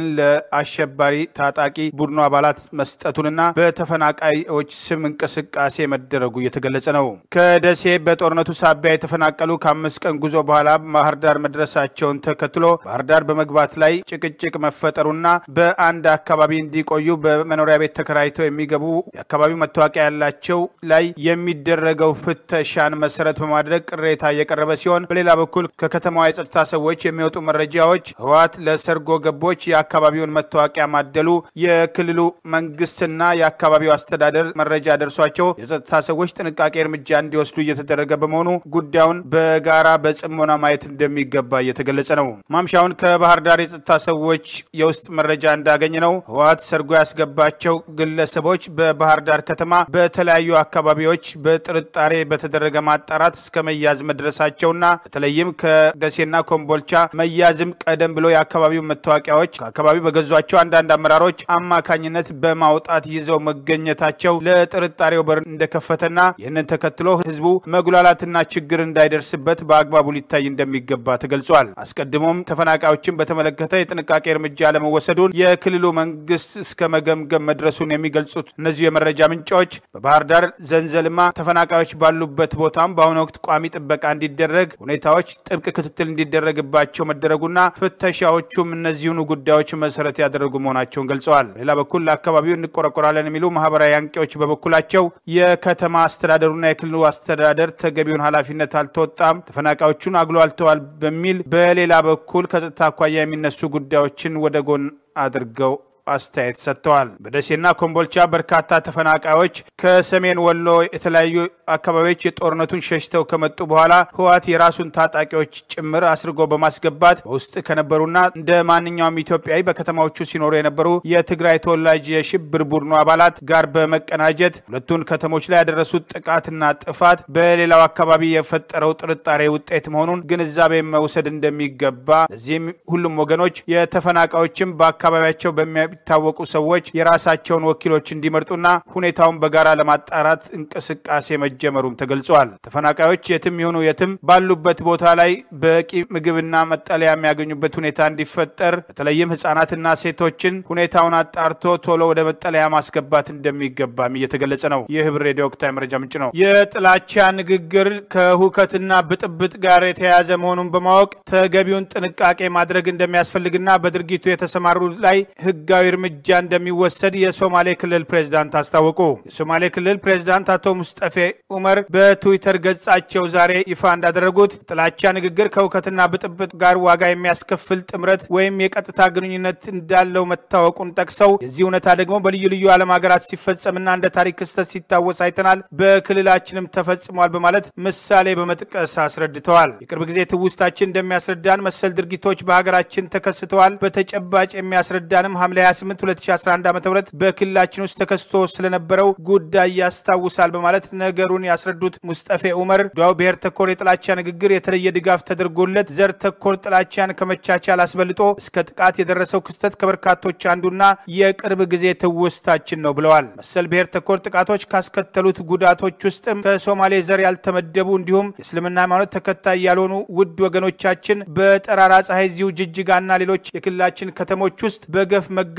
ለአሸባሪ ታጣቂ ቡድኑ አባላት መስጠቱንና በተፈናቃዮች ስም እንቅስቃሴ መደረጉ እየተገለጸ ነው። ከደሴ በጦርነቱ ሳቢያ የተፈናቀሉ ከአምስት ቀን ጉዞ በኋላ ባህር ዳር መድረሳቸውን ተከትሎ ባህር ዳር በመግባት ላይ ጭቅጭቅ መፈጠሩና በአንድ አካባቢ እንዲቆዩ በመኖሪያ ቤት ተከራይተው የሚገቡ የአካባቢው መታወቂያ ያላቸው ላይ የሚደረገው ፍተሻን መሰረት በማድረግ ቅሬታ እየቀረበ ሲሆን፣ በሌላ በኩል ከከተማዋ የጸጥታ ሰዎች የሚወጡ መረጃዎች ህወሓት ለሰርጎ ገቦች የአካባቢውን መታወቂያ ማደሉ የክልሉ መንግስትና የአካባቢው አስተዳደር መረጃ ደርሷቸው የጸጥታ ሰዎች ጥንቃቄ እርምጃ እንዲወስዱ እየተደረገ በመሆኑ ጉዳዩን በጋራ በጽሞና ማየት እንደሚገባ እየተገለጸ ነው። ማምሻውን ከባህር ዳር የጸጥታ ሰዎች የውስጥ መረጃ እንዳገኘ ነው ህወሓት ሰርጎ ያስገባቸው ግለሰቦች በባህር ዳር ከተማ በተለያዩ አካባቢዎች በጥርጣሬ በተደረገ ማጣራት እስከ መያዝ መድረሳቸውና በተለይም ከደሴና ኮምቦልቻ መያዝም ቀደም ብሎ የአካባቢው መታወቂያዎች ከአካባቢው በገዟቸው አንዳንድ አመራሮች አማካኝነት በማውጣት ይዘው መገኘታቸው ለጥርጣሬው በር እንደከፈተና ይህንን ተከትሎ ህዝቡ መጉላላትና ችግር እንዳይደርስበት በአግባቡ ሊታይ እንደሚገባ ተገልጿል። አስቀድሞም ተፈናቃዮችን በተመለከተ የጥንቃቄ እርምጃ ለመወሰዱን የክልሉ መንግስት እስከ መገምገም መድረሱን የሚገልጹት እነዚሁ የመረጃ ምንጮች በባህር ዳር ዘንዘልማ ተፈናቃዮች ባሉበት ቦታም በአሁኑ ወቅት ቋሚ ጥበቃ እንዲደረግ ሁኔታዎች ጥብቅ ክትትል እንዲደረግባቸው መደረጉና ፍተሻዎቹም እነዚሁኑ ጉዳዮች መሰረት ያደረጉ መሆናቸውን ገልጸዋል። በሌላ በኩል ለአካባቢው እንቆረቆራለን የሚሉ ማህበራዊ አንቂዎች በበኩላቸው የከተማ አስተዳደሩና የክልሉ አስተዳደር ተገቢውን ኃላፊነት አልተወጣም፣ ተፈናቃዮቹን አግሎ አልተዋል በሚል በሌላ በኩል ከጸጥታ አኳያ የሚነሱ ጉዳዮችን ወደ ጎን አድርገው አስተያየት ሰጥተዋል። በደሴና ኮምቦልቻ በርካታ ተፈናቃዮች ከሰሜን ወሎ የተለያዩ አካባቢዎች የጦርነቱን ሸሽተው ከመጡ በኋላ ህወሓት የራሱን ታጣቂዎች ጭምር አስርጎ በማስገባት በውስጥ ከነበሩና እንደ ማንኛውም ኢትዮጵያዊ በከተማዎቹ ሲኖሩ የነበሩ የትግራይ ተወላጅ የሽብር ቡድኑ አባላት ጋር በመቀናጀት ሁለቱን ከተሞች ላይ ያደረሱት ጥቃትና ጥፋት በሌላው አካባቢ የፈጠረው ጥርጣሬ ውጤት መሆኑን ግንዛቤ መውሰድ እንደሚገባ ለዚህም ሁሉም ወገኖች የተፈናቃዮችም በአካባቢያቸው በሚያ የሚታወቁ ሰዎች የራሳቸውን ወኪሎች እንዲመርጡና ሁኔታውን በጋራ ለማጣራት እንቅስቃሴ መጀመሩም ተገልጿል። ተፈናቃዮች የትም ይሁኑ የትም ባሉበት ቦታ ላይ በቂ ምግብና መጠለያ የሚያገኙበት ሁኔታ እንዲፈጠር በተለይም ህጻናትና ሴቶችን ሁኔታውን አጣርቶ ቶሎ ወደ መጠለያ ማስገባት እንደሚገባም እየተገለጸ ነው። ይህ ህብር ሬዲዮ ወቅታዊ መረጃ ምንጭ ነው። የጥላቻ ንግግር ከሁከትና ብጥብጥ ጋር የተያያዘ መሆኑን በማወቅ ተገቢውን ጥንቃቄ ማድረግ እንደሚያስፈልግና በድርጊቱ የተሰማሩ ላይ ህጋዊ እርምጃ እንደሚወሰድ የሶማሌ ክልል ፕሬዝዳንት አስታወቁ። የሶማሌ ክልል ፕሬዝዳንት አቶ ሙስጠፌ ኡመር በትዊተር ገጻቸው ዛሬ ይፋ እንዳደረጉት ጥላቻ ንግግር ከእውከትና ብጥብጥ ጋር ዋጋ የሚያስከፍል ጥምረት ወይም የቀጥታ ግንኙነት እንዳለው መታወቁን ጠቅሰው የዚህ እውነታ ደግሞ በልዩ ልዩ ዓለም ሀገራት ሲፈጸምና እንደ ታሪክ ክስተት ሲታወስ አይተናል፣ በክልላችንም ተፈጽሟል በማለት ምሳሌ በመጥቀስ አስረድተዋል። የቅርብ ጊዜ ትውስታችን እንደሚያስረዳን መሰል ድርጊቶች በሀገራችን ተከስተዋል። በተጨባጭ የሚያስረዳንም ሐምሌ 28 2011 ዓ ም በክልላችን ውስጥ ተከስቶ ስለነበረው ጉዳይ ያስታውሳል በማለት ነገሩን ያስረዱት ሙስጠፌ ኡመር ዱዓው ብሔር ተኮር የጥላቻ ንግግር የተለየ ድጋፍ ተደርጎለት ዘር ተኮር ጥላቻን ከመቻቻል አስበልጦ እስከ ጥቃት የደረሰው ክስተት ከበርካቶች አንዱና የቅርብ ጊዜ ትውስታችን ነው ብለዋል። መሰል ብሔር ተኮር ጥቃቶች ካስከተሉት ጉዳቶች ውስጥም ከሶማሌ ዘር ያልተመደቡ እንዲሁም የእስልምና ሃይማኖት ተከታይ ያልሆኑ ውድ ወገኖቻችን በጠራራ ፀሐይ እዚሁ ጅጅጋና ሌሎች የክልላችን ከተሞች ውስጥ በገፍ መገ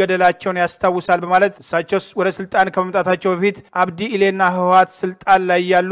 መገደላቸውን ያስታውሳል በማለት እሳቸው ወደ ስልጣን ከመምጣታቸው በፊት አብዲ ኢሌና ህወሀት ስልጣን ላይ ያሉ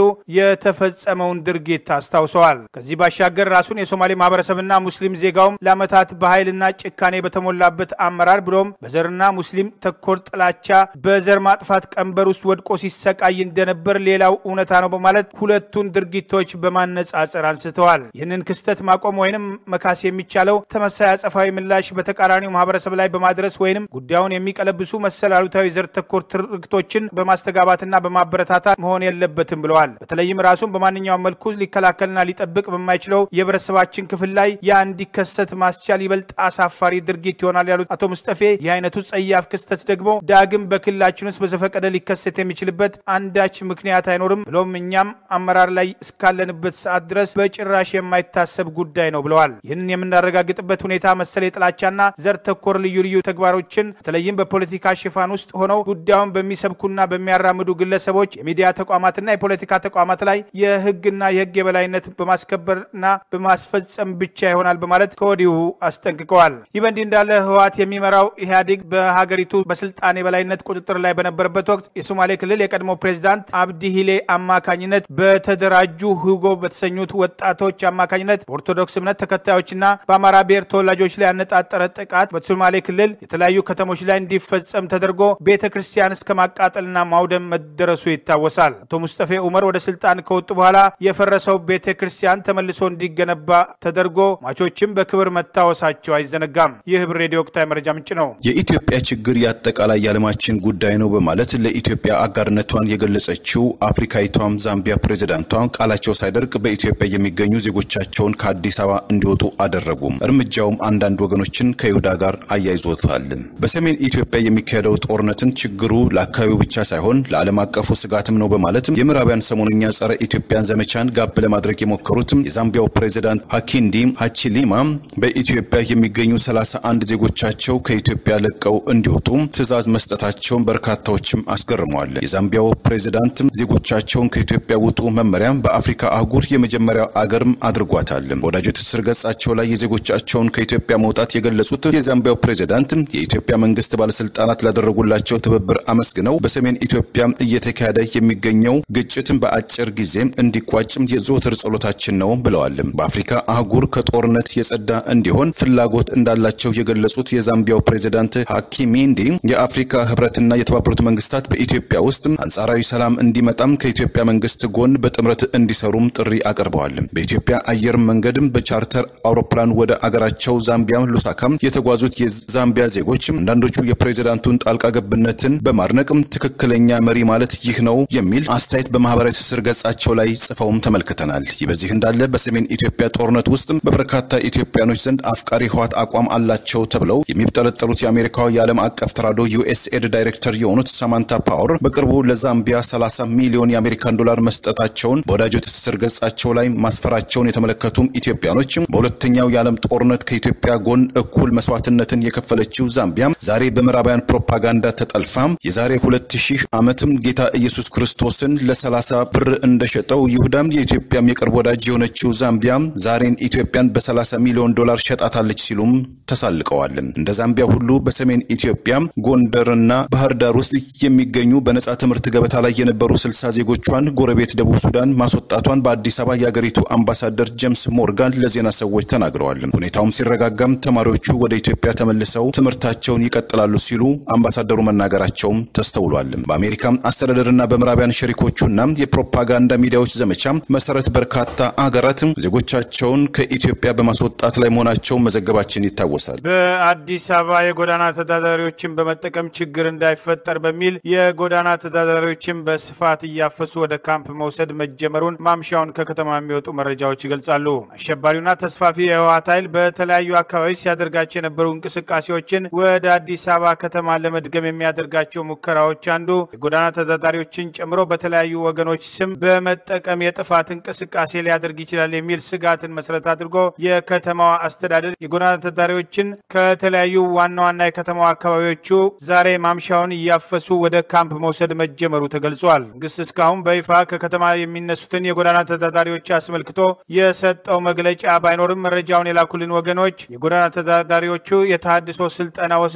የተፈጸመውን ድርጊት አስታውሰዋል። ከዚህ ባሻገር ራሱን የሶማሌ ማህበረሰብና ሙስሊም ዜጋውም ለዓመታት በኃይልና ጭካኔ በተሞላበት አመራር ብሎም በዘርና ሙስሊም ተኮር ጥላቻ በዘር ማጥፋት ቀንበር ውስጥ ወድቆ ሲሰቃይ እንደነበር ሌላው እውነታ ነው በማለት ሁለቱን ድርጊቶች በማነጻጸር አንስተዋል። ይህንን ክስተት ማቆም ወይንም መካስ የሚቻለው ተመሳይ አጸፋዊ ምላሽ በተቃራኒው ማህበረሰብ ላይ በማድረስ ወይንም ጉዳዩን የሚቀለብሱ መሰል አሉታዊ ዘር ተኮር ትርክቶችን በማስተጋባትና በማበረታታት መሆን የለበትም ብለዋል። በተለይም ራሱን በማንኛውም መልኩ ሊከላከልና ሊጠብቅ በማይችለው የህብረተሰባችን ክፍል ላይ ያ እንዲከሰት ማስቻል ይበልጥ አሳፋሪ ድርጊት ይሆናል ያሉት አቶ ሙስጠፌ ይህ አይነቱ ጸያፍ ክስተት ደግሞ ዳግም በክልላችን ውስጥ በዘፈቀደ ሊከሰት የሚችልበት አንዳች ምክንያት አይኖርም ብሎም እኛም አመራር ላይ እስካለንበት ሰዓት ድረስ በጭራሽ የማይታሰብ ጉዳይ ነው ብለዋል። ይህንን የምናረጋግጥበት ሁኔታ መሰል የጥላቻና ዘር ተኮር ልዩ ልዩ ተግባሮችን በተለይም በፖለቲካ ሽፋን ውስጥ ሆነው ጉዳዩን በሚሰብኩና በሚያራምዱ ግለሰቦች፣ የሚዲያ ተቋማትና የፖለቲካ ተቋማት ላይ የህግና የህግ የበላይነት በማስከበርና በማስፈጸም ብቻ ይሆናል በማለት ከወዲሁ አስጠንቅቀዋል። ይህ በእንዲህ እንዳለ ህወሓት የሚመራው ኢህአዴግ በሀገሪቱ በስልጣን የበላይነት ቁጥጥር ላይ በነበረበት ወቅት የሶማሌ ክልል የቀድሞ ፕሬዚዳንት አብዲ ሂሌ አማካኝነት በተደራጁ ሁጎ በተሰኙት ወጣቶች አማካኝነት በኦርቶዶክስ እምነት ተከታዮችና በአማራ ብሔር ተወላጆች ላይ ያነጣጠረ ጥቃት በሶማሌ ክልል የተለያዩ ከተሞች ላይ እንዲፈጸም ተደርጎ ቤተ ክርስቲያን እስከ ማቃጠልና ማውደም መደረሱ ይታወሳል። አቶ ሙስጠፌ ኡመር ወደ ስልጣን ከወጡ በኋላ የፈረሰው ቤተ ክርስቲያን ተመልሶ እንዲገነባ ተደርጎ ሟቾችም በክብር መታወሳቸው አይዘነጋም። ይህ ህብር ሬዲዮ ወቅታዊ መረጃ ምንጭ ነው። የኢትዮጵያ ችግር የአጠቃላይ የዓለማችን ጉዳይ ነው በማለት ለኢትዮጵያ አጋርነቷን የገለጸችው አፍሪካዊቷም ዛምቢያ ፕሬዚዳንቷ ቃላቸው ሳይደርቅ በኢትዮጵያ የሚገኙ ዜጎቻቸውን ከአዲስ አበባ እንዲወጡ አደረጉም። እርምጃውም አንዳንድ ወገኖችን ከይሁዳ ጋር አያይዞታል። በሰሜን ኢትዮጵያ የሚካሄደው ጦርነትን ችግሩ ለአካባቢው ብቻ ሳይሆን ለዓለም አቀፉ ስጋትም ነው በማለት የምዕራባውያን ሰሞንኛ ጸረ ኢትዮጵያን ዘመቻን ጋብ ለማድረግ የሞከሩትም የዛምቢያው ፕሬዚዳንት ሀኪንዲ ሀቺሊማ በኢትዮጵያ የሚገኙ 31 ዜጎቻቸው ከኢትዮጵያ ለቀው እንዲወጡ ትዕዛዝ መስጠታቸውን በርካታዎችም አስገርመዋል። የዛምቢያው ፕሬዚዳንት ዜጎቻቸውን ከኢትዮጵያ ውጡ መመሪያ በአፍሪካ አህጉር የመጀመሪያው አገርም አድርጓታል። በወዳጅ ትስስር ገጻቸው ላይ የዜጎቻቸውን ከኢትዮጵያ መውጣት የገለጹት የዛምቢያው ፕሬዚዳንት የኢትዮጵያ መንግስት ባለስልጣናት ላደረጉላቸው ትብብር አመስግነው በሰሜን ኢትዮጵያ እየተካሄደ የሚገኘው ግጭትን በአጭር ጊዜ እንዲቋጭም የዘወትር ጸሎታችን ነው ብለዋል። በአፍሪካ አህጉር ከጦርነት የጸዳ እንዲሆን ፍላጎት እንዳላቸው የገለጹት የዛምቢያው ፕሬዚዳንት ሀኪሚንዲ የአፍሪካ ህብረትና የተባበሩት መንግስታት በኢትዮጵያ ውስጥ አንጻራዊ ሰላም እንዲመጣም ከኢትዮጵያ መንግስት ጎን በጥምረት እንዲሰሩም ጥሪ አቅርበዋል። በኢትዮጵያ አየር መንገድም በቻርተር አውሮፕላን ወደ አገራቸው ዛምቢያ ሉሳካም የተጓዙት የዛምቢያ ዜጎች አንዳንዶቹ የፕሬዚዳንቱን ጣልቃ ገብነትን በማድነቅም ትክክለኛ መሪ ማለት ይህ ነው የሚል አስተያየት በማህበራዊ ትስስር ገጻቸው ላይ ጽፈውም ተመልክተናል። ይህ በዚህ እንዳለ በሰሜን ኢትዮጵያ ጦርነት ውስጥ በበርካታ ኢትዮጵያኖች ዘንድ አፍቃሪ ህወሓት አቋም አላቸው ተብለው የሚጠረጠሩት የአሜሪካው የዓለም አቀፍ ተራድኦ ዩኤስኤድ ዳይሬክተር የሆኑት ሳማንታ ፓወር በቅርቡ ለዛምቢያ 30 ሚሊዮን የአሜሪካን ዶላር መስጠታቸውን በወዳጅ ትስስር ገጻቸው ላይ ማስፈራቸውን የተመለከቱም ኢትዮጵያኖች በሁለተኛው የዓለም ጦርነት ከኢትዮጵያ ጎን እኩል መስዋዕትነትን የከፈለችው ዛምቢያ ዛሬ በምዕራባውያን ፕሮፓጋንዳ ተጠልፋ የዛሬ 2000 ዓመትም ጌታ ኢየሱስ ክርስቶስን ለ30 ብር እንደሸጠው ይሁዳም የኢትዮጵያም የቅርብ ወዳጅ የሆነችው ዛምቢያ ዛሬን ኢትዮጵያን በ30 ሚሊዮን ዶላር ሸጣታለች ሲሉም ተሳልቀዋል። እንደ ዛምቢያ ሁሉ በሰሜን ኢትዮጵያ ጎንደርና ባህር ዳር ውስጥ የሚገኙ በነጻ ትምህርት ገበታ ላይ የነበሩ 60 ዜጎቿን ጎረቤት ደቡብ ሱዳን ማስወጣቷን በአዲስ አበባ የአገሪቱ አምባሳደር ጄምስ ሞርጋን ለዜና ሰዎች ተናግረዋል። ሁኔታውም ሲረጋጋም ተማሪዎቹ ወደ ኢትዮጵያ ተመልሰው ትምህርታቸውን ይቀጥላሉ ሲሉ አምባሳደሩ መናገራቸውም ተስተውሏል። በአሜሪካ አስተዳደርና በምዕራቢያን ሸሪኮቹና የፕሮፓጋንዳ ሚዲያዎች ዘመቻ መሰረት በርካታ አገራት ዜጎቻቸውን ከኢትዮጵያ በማስወጣት ላይ መሆናቸውን መዘገባችን ይታወሳል። በአዲስ አበባ የጎዳና ተዳዳሪዎችን በመጠቀም ችግር እንዳይፈጠር በሚል የጎዳና ተዳዳሪዎችን በስፋት እያፈሱ ወደ ካምፕ መውሰድ መጀመሩን ማምሻውን ከከተማ የሚወጡ መረጃዎች ይገልጻሉ። አሸባሪውና ተስፋፊ የህወሓት ኃይል በተለያዩ አካባቢዎች ሲያደርጋቸው የነበሩ እንቅስቃሴዎችን ወደ አዲስ አበባ ከተማ ለመድገም የሚያደርጋቸው ሙከራዎች አንዱ የጎዳና ተዳዳሪዎችን ጨምሮ በተለያዩ ወገኖች ስም በመጠቀም የጥፋት እንቅስቃሴ ሊያደርግ ይችላል የሚል ስጋትን መሰረት አድርጎ የከተማዋ አስተዳደር የጎዳና ተዳዳሪዎችን ከተለያዩ ዋና ዋና የከተማዋ አካባቢዎቹ ዛሬ ማምሻውን እያፈሱ ወደ ካምፕ መውሰድ መጀመሩ ተገልጿል። መንግስት እስካሁን በይፋ ከከተማ የሚነሱትን የጎዳና ተዳዳሪዎች አስመልክቶ የሰጠው መግለጫ ባይኖርም መረጃውን የላኩልን ወገኖች የጎዳና ተዳዳሪዎቹ የተሃድሶ ስልጠና ወስደው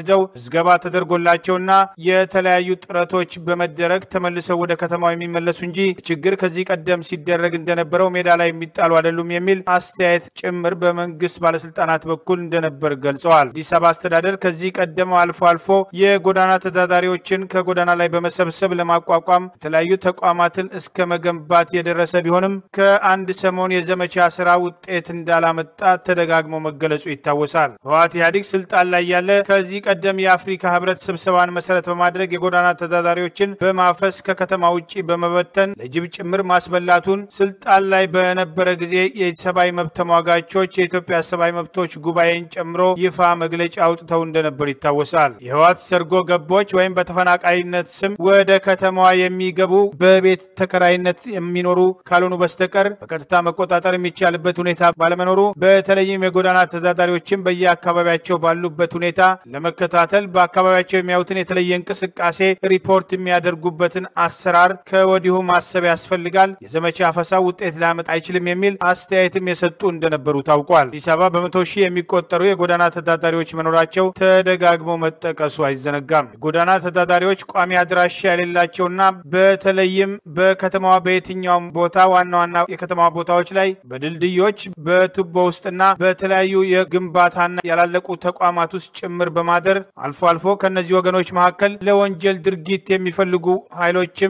ወስደው ምዝገባ ተደርጎላቸውና የተለያዩ ጥረቶች በመደረግ ተመልሰው ወደ ከተማው የሚመለሱ እንጂ ችግር ከዚህ ቀደም ሲደረግ እንደነበረው ሜዳ ላይ የሚጣሉ አይደሉም የሚል አስተያየት ጭምር በመንግስት ባለስልጣናት በኩል እንደነበር ገልጸዋል። አዲስ አበባ አስተዳደር ከዚህ ቀደም አልፎ አልፎ የጎዳና ተዳዳሪዎችን ከጎዳና ላይ በመሰብሰብ ለማቋቋም የተለያዩ ተቋማትን እስከ መገንባት የደረሰ ቢሆንም ከአንድ ሰሞን የዘመቻ ስራ ውጤት እንዳላመጣ ተደጋግሞ መገለጹ ይታወሳል። ህወሓት ኢህአዴግ ስልጣን ላይ ያለ ከዚህ ቀደም የአፍሪካ ህብረት ስብሰባን መሰረት በማድረግ የጎዳና ተዳዳሪዎችን በማፈስ ከከተማ ውጭ በመበተን ለጅብ ጭምር ማስበላቱን ስልጣን ላይ በነበረ ጊዜ የሰብአዊ መብት ተሟጋቾች የኢትዮጵያ ሰብአዊ መብቶች ጉባኤን ጨምሮ ይፋ መግለጫ አውጥተው እንደነበር ይታወሳል። የህወሓት ሰርጎ ገቦች ወይም በተፈናቃይነት ስም ወደ ከተማዋ የሚገቡ በቤት ተከራይነት የሚኖሩ ካልሆኑ በስተቀር በቀጥታ መቆጣጠር የሚቻልበት ሁኔታ ባለመኖሩ በተለይም የጎዳና ተዳዳሪዎችን በየአካባቢያቸው ባሉበት ሁኔታ ለመከታተል በአካባቢያቸው የሚያዩትን የተለየ እንቅስቃሴ ሪፖርት የሚያደርጉበትን አሰራር ከወዲሁ ማሰብ ያስፈልጋል። የዘመቻ አፈሳው ውጤት ሊያመጣ አይችልም የሚል አስተያየትም የሰጡ እንደነበሩ ታውቋል። አዲስ አበባ በመቶ ሺህ የሚቆጠሩ የጎዳና ተዳዳሪዎች መኖራቸው ተደጋግሞ መጠቀሱ አይዘነጋም። የጎዳና ተዳዳሪዎች ቋሚ አድራሻ የሌላቸውና በተለይም በከተማዋ በየትኛውም ቦታ ዋና ዋና የከተማ ቦታዎች ላይ በድልድዮች በቱቦ ውስጥና በተለያዩ የግንባታና ያላለቁ ተቋማት ውስጥ ጭምር በማደር አልፎ አልፎ ከእነዚህ ወገኖች መካከል ለወንጀል ድርጊት የሚፈልጉ ኃይሎችም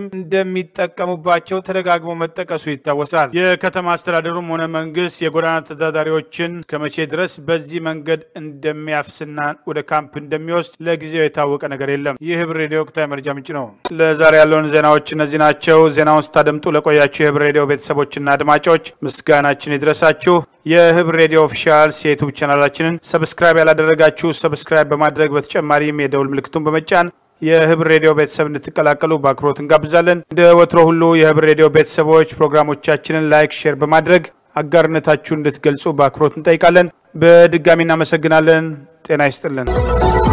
እንደሚጠቀሙባቸው ተደጋግሞ መጠቀሱ ይታወሳል። የከተማ አስተዳደሩም ሆነ መንግስት የጎዳና ተዳዳሪዎችን ከመቼ ድረስ በዚህ መንገድ እንደሚያፍስና ወደ ካምፕ እንደሚወስድ ለጊዜው የታወቀ ነገር የለም። ይህ ህብር ሬዲዮ ወቅታዊ መረጃ ምንጭ ነው። ለዛሬ ያለውን ዜናዎች እነዚህ ናቸው። ዜናውን ስታደምጡ ለቆያችሁ የህብር ሬዲዮ ቤተሰቦችና አድማጮች ምስጋናችን ይድረሳችሁ። የህብር ሬዲዮ ኦፊሻልስ የዩቱብ ቻናላችንን ሰብስክራይብ ያላደረጋችሁ ሰብስክራይብ በማድረግ በተጨማሪም የደውል ምልክቱን በመጫን የህብር ሬዲዮ ቤተሰብ እንድትቀላቀሉ በአክብሮት እንጋብዛለን። እንደ ወትሮ ሁሉ የህብር ሬዲዮ ቤተሰቦች ፕሮግራሞቻችንን ላይክ፣ ሼር በማድረግ አጋርነታችሁን እንድትገልጹ በአክብሮት እንጠይቃለን። በድጋሚ እናመሰግናለን። ጤና ይስጥልን።